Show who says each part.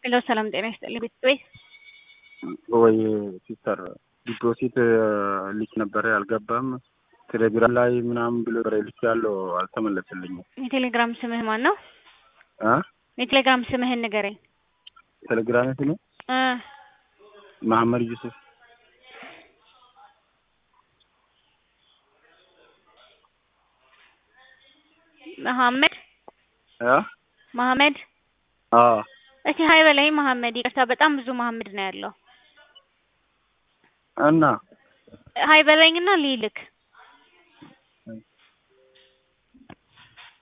Speaker 1: ሄሎ ሰላም ጤና ይስጥልኝ ቤተሰቤ
Speaker 2: ወይ ሲስተር ዲፖዚት ልክ ነበረ አልገባም። ቴሌግራም ላይ ምናምን ብሎ ልክ ያለው አልተመለስልኝም።
Speaker 1: የቴሌግራም ስምህ ማን ነው?
Speaker 2: አ
Speaker 1: የቴሌግራም ስምህን ንገረኝ።
Speaker 2: ቴሌግራም ስሜ
Speaker 1: እ
Speaker 2: መሐመድ ዩሱፍ
Speaker 1: መሐመድ
Speaker 2: አ
Speaker 1: መሐመድ
Speaker 2: አ
Speaker 1: እስቲ ሀይ በላይ መሐመድ። ይቅርታ በጣም ብዙ መሐመድ ነው ያለው።
Speaker 2: እና
Speaker 1: ሀይ በለኝና ልይልክ